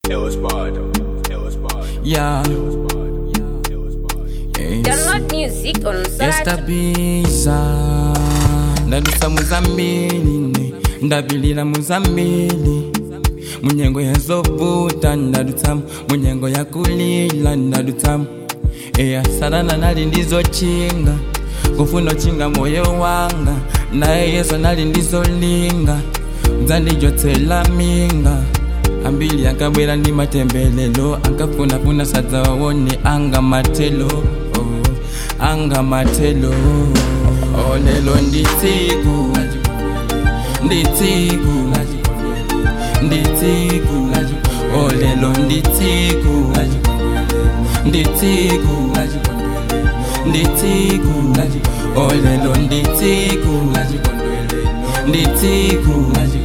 It was bad. It was bad. Yeah. It was bad. Yes. Download music on Sorat. yestabiza ndadusa muzambili ne ndabilira muzambili munyengo yazovuta ndadutsamu munyengo yakulila ndadutsamu eyasarana nali ndizochinga kufuna ochinga moyo wanga naye yesu nali ndizolinga mdzandijotsela minga ambili ankabwera ndi matembelelo ankafunafuna sadza wawone anga matelo oh, anga matelo oh, lelo nditsiku nditsiku nditsiku oh, lelo nditsiku nditsiku nditsiku oh, lelo nditsiku nditsiku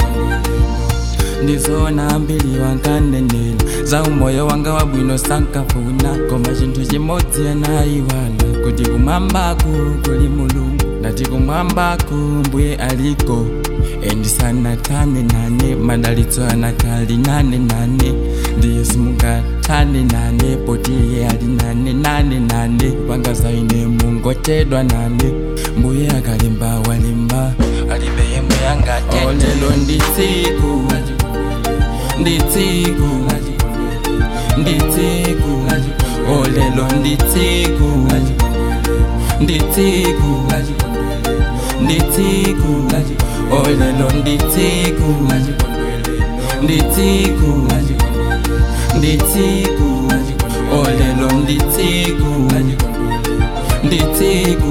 ndizona mbili wankanenela za umoyo wanga wabwino sankafuna koma chinthu chimodzi anayiwala kuti kumwambaku kuli mulungu ndati kumwambaku mbuye aliko endisanatane nane madalitso anakali nane nane ndiye simungatane nane poti iye ali nane nane nane pangazaine mungotedwa nane mbuye akalemba walemba alibe yemwe yangatete olelo nditsiku nditsiku nditsiku olelo nditsiku nditsiku nditsiku olelo nditsiku nditsiku nditsiku olelo nditsiku nditsiku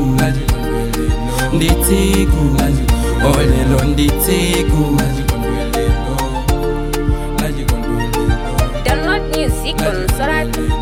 nditsiku olelo nditsiku Download music on Sorat.